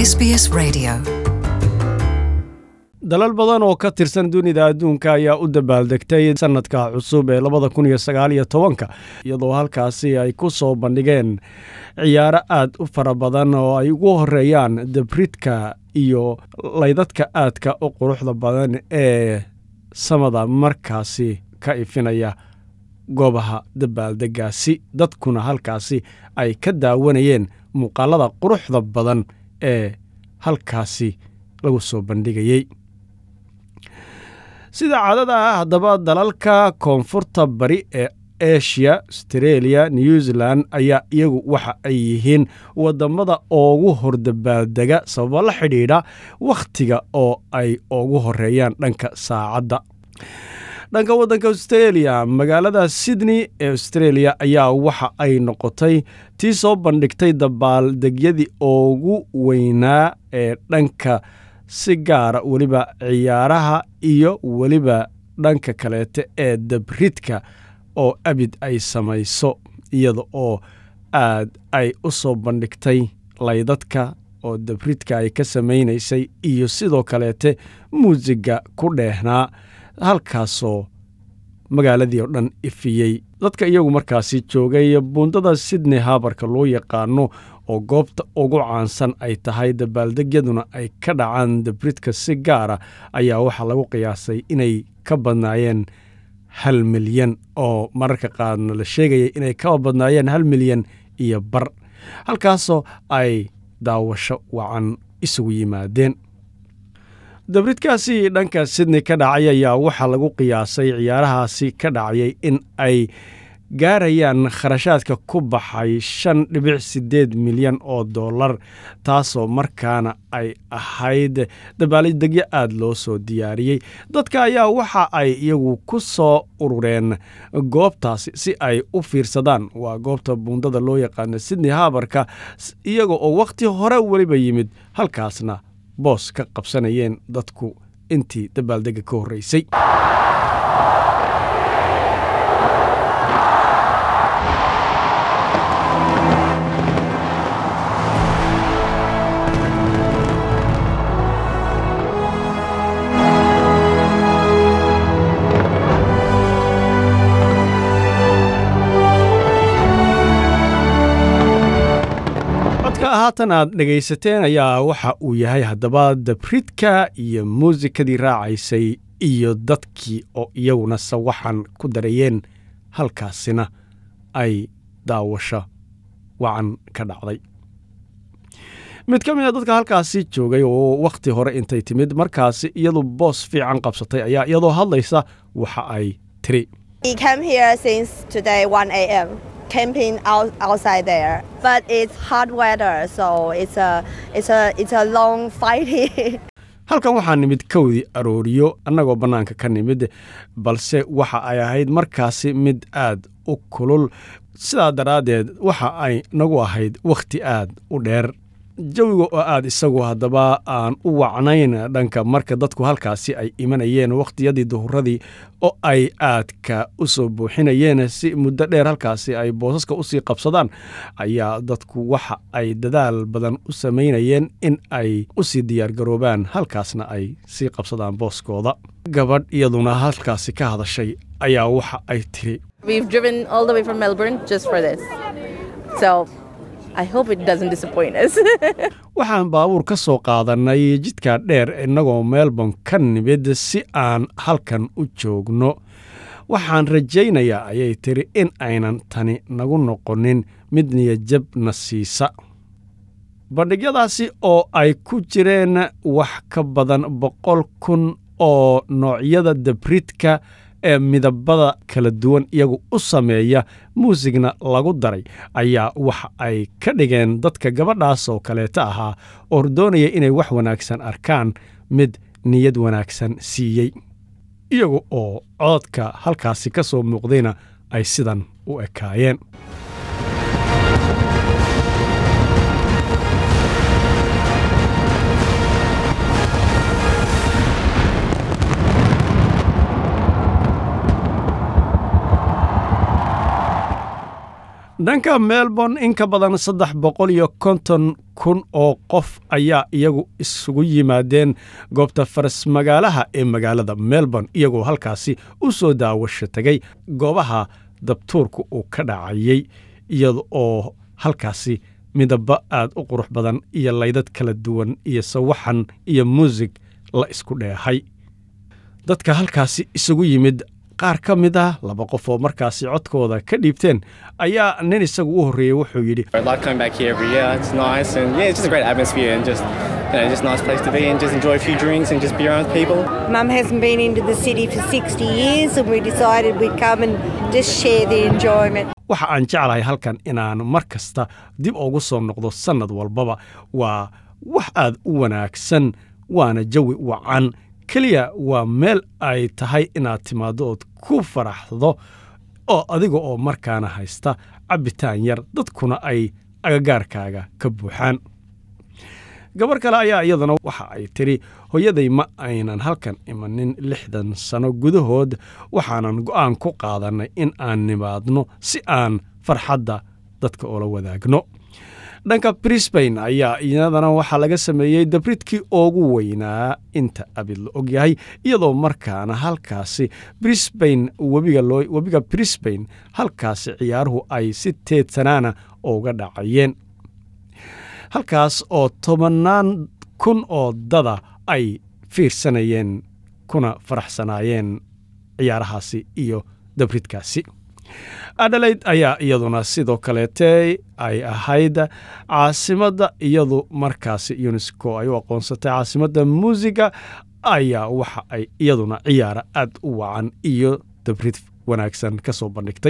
SBS Radio. dalal badan oo ka tirsan dunida adduunka ayaa u dabaaldegtay sanadka cusub ee labada kun iyo sagaal iyo tobanka iyadoo halkaasi ay ku soo bandhigeen ciyaaro aad u fara badan oo ay ugu horeeyaan dabridka iyo laydadka aadka u quruxda badan ee samada markaasi ka ifinaya goobaha dabaaldegaasi dadkuna halkaasi ay ka daawanayeen muuqaalada quruxda badan ee halkaasi lagu soo bandhigayey sida caadada ah haddaba dalalka koonfurta bari ee asia astareeliya new zealand ayaa iyagu waxa ay yihiin wadamada ugu hordabaaldega sababo la xidhiidha wakhtiga oo ay ugu horeeyaan dhanka saacadda dhanka waddanka austreeliya magaalada sydney ee austreeliya ayaa waxa ay noqotay tii soo bandhigtay dabaaldegyadii ugu weynaa ee dhanka si gaara weliba ciyaaraha iyo weliba dhanka kaleete ee dabridka oo abid ay samayso iyada oo aad ay u soo bandhigtay laydadka oo dabridka ay ka samaynaysay iyo sidoo kaleete muusiga ku dheehnaa halkaasoo magaaladii oo dhan ifiyey dadka iyagu markaasi joogay buundada sydney habarka loo yaqaano oo goobta ugu caansan ay tahay dabaaldegyaduna ay ka dhacaan dabridka si gaara ayaa waxaa lagu qiyaasay inay ka badnaayeen hal milyan oo mararka qaarna la sheegaya inay ka badnaayeen hal milyan iyo bar halkaasoo ay daawasho wacan isugu yimaadeen dabridkaasi dhanka sydney ka dhacay ayaa waxaa lagu qiyaasay ciyaarahaasi ka dhacayay in ay gaarayaan kharashaadka ku baxay shan dhibic siddeed milyan oo dollar taasoo markaana ay ahayd dabaaldegyo aada loo soo diyaariyey dadka ayaa waxa ay iyagu ku soo urureen goobtaasi si ay u fiirsadaan waa goobta buundada loo yaqaano sydney habarka iyaga oo wakhti hore weliba yimid halkaasna boos ka qabsanayeen dadku intii dabaaldega ka horreysay codka haatan aad dhegaysateen ayaa waxa uu yahay haddaba dabridka iyo muusikadii raacaysay iyo dadkii oo iyaguna sawaxan ku darayeen halkaasina ay daawasho wacan ka dhacday mid ka mid a dadka halkaasi joogay oo wakhti hore intay timid markaasi iyadu boos fiican qabsatay ayaa iyadoo hadlaysa waxa ay tiri We came here since today 1 a.m. camping out, outside there, but it's hot weather, so it's a it's a it's a long fighting. halkan waxaa nimid kowdii arooriyo annagoo bannaanka ka nimid balse waxa ay ahayd markaasi mid aad u kulul sidaa daraaddeed waxa ay nagu ahayd wakhti aad u dheer jawiga oo aad isagu haddaba aan u wacnayn dhanka marka dadku halkaasi ay imanayeen wakhtiyadii duhuradii oo ay aadka u soo buuxinayeen si muddo dheer halkaasi ay boosaska usii qabsadaan ayaa dadku waxa ay dadaal badan u samaynayeen in ay usii diyaargaroobaan halkaasna ay sii qabsadaan booskooda gabadh iyaduna halkaasi ka hadashay ayaa waxa ay tiri We've driven all the way from Melbourne just for this. So I hope it doesn't disappoint us. waxaan baabuur ka soo qaadannay jidka dheer innagoo melbourne ka nimid si aan halkan u joogno waxaan rajaynayaa ayay tiri in aynan tani nagu noqonin mid niyajabna siisa bandhigyadaasi oo ay ku jireen wax ka badan boqol kun oo noocyada dabridka ee midabada kala duwan iyagu u sameeya muusigna lagu daray ayaa waxa ay ka dhigeen dadka gabadhaas oo kaleeta ahaa oo doonaya inay wax wanaagsan arkaan mid niyad wanaagsan siiyey iyaga oo cododka halkaasi ka soo muuqdayna ay sidan u ekaayeen dhanka melbourne in ka badan saddex boqol iyo konton kun oo qof ayaa iyagu isugu yimaadeen goobta faras magaalaha ee magaalada melbourne iyagoo halkaasi u soo daawasho tegay goobaha dabtuurka uu ka dhacayay iyada oo halkaasi midaba aad u qurux badan iyo laydad kala duwan iyo sawaxan iyo muusig la isku dheehay dadka halkaasi isugu yimid qaar ka mid ah laba qof oo markaasi codkooda ka dhiibteen ayaa nin isagu u horreeyey wuxuu yidhi I like coming back here every year. It's nice and yeah, it's just a great atmosphere and just you know, just a nice place to be and just enjoy a few drinks and just be around people. Mum hasn't been into the city for 60 years, and we decided we'd come and just share the enjoyment. waxa aan jeclahay halkan inaan mar kasta dib ugu soo noqdo sannad walbaba waa wax aad u wanaagsan waana jawi wacan keliya waa meel ay tahay inaad timaaddo ood ku faraxdo oo adiga oo markaana haysta cabbitaan yar dadkuna ay agagaarkaaga ka buuxaan gabar kale ayaa iyaduna waxa ay tidhi hooyaday ma aynan halkan imanin lixdan sano gudahood waxaanan go'aan ku qaadannay in aan nimaadno si aan farxadda dadka oola wadaagno dhanka brisbain ayaa iyadana waxaa laga sameeyey dabridkii ugu weynaa inta abid la og yahay iyadoo markaana halkaasi brisbain webiga loo webiga brisbain halkaasi ciyaaruhu ay si teedsanaana uga dhacayeen halkaas oo tobannaan kun oo dada ay fiirsanayeen kuna faraxsanaayeen ciyaarahaasi iyo dabridkaasi adhalayd ayaa iyaduna sidoo kaleete ay ahayd caasimadda iyadu markaasi unesco ay u aqoonsatay caasimadda muusiga ayaa waxa ay iyaduna ciyaara aad u wacan iyo dabrid wanaagsan ka soo bandhigtay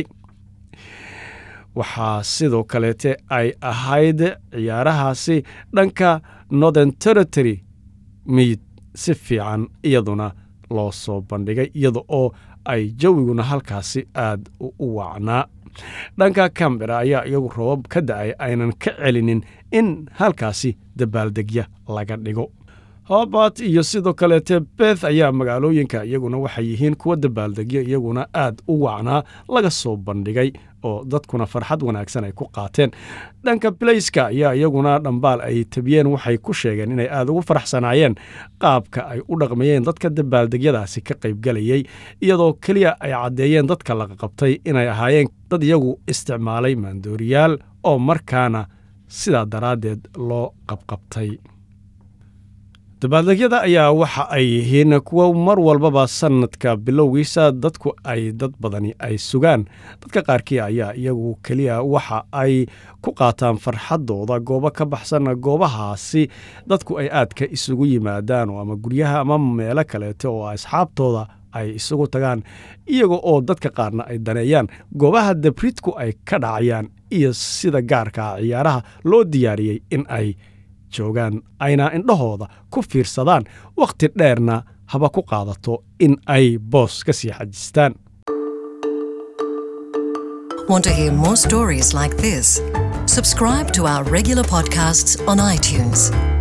waxaa sidoo kaleete ay ahayd ciyaarahaasi dhanka northern territory mid si fiican iyaduna loo soo bandhigay iyada oo ay jawiguna halkaasi aad u wacnaa dhanka cambera ayaa iyagu roobab ka da'ay aynan ka celinin in halkaasi dabaaldegya laga dhigo hobart iyo sidoo kaleete beth ayaa magaalooyinka iyaguna waxay yihiin kuwa dabaaldegyo iyaguna aad u wacnaa laga soo bandhigay oo dadkuna farxad wanaagsan ay ku qaateen dhanka balayska ayaa iyaguna dhambaal ay tabiyeen waxay ku sheegeen inay aad ugu faraxsanaayeen qaabka ay u dhaqmayeen dadka dabaaldegyadaasi ka qaybgalayay iyadoo keliya ay caddeeyeen dadka laga qabtay inay ahaayeen dad iyagu isticmaalay maandooriyaal oo markaana sidaa daraaddeed loo qabqabtay dabaaldegyada ayaa waxa ay yihiin kuwa mar walbaba sannadka bilowgiisa dadku ay dad badani ay sugaan dadka qaarkii ayaa iyagu keliya waxa ay ku qaataan farxaddooda goobo ka baxsan goobahaasi dadku ay aadka isugu yimaadaan oo ama guryaha ama meelo kaleeto oo asxaabtooda ay isugu tagaan iyaga oo dadka qaarna ay daneeyaan goobaha dabridku ay ka dhacayaan iyo sida gaarkaa ciyaaraha loo diyaariyey in ay joogaan ayna indhahooda ku fiirsadaan wakhti dheerna haba ku qaadato in ay boos ka sii xajistaan Want to hear more stories like this? Subscribe to our regular podcasts on iTunes.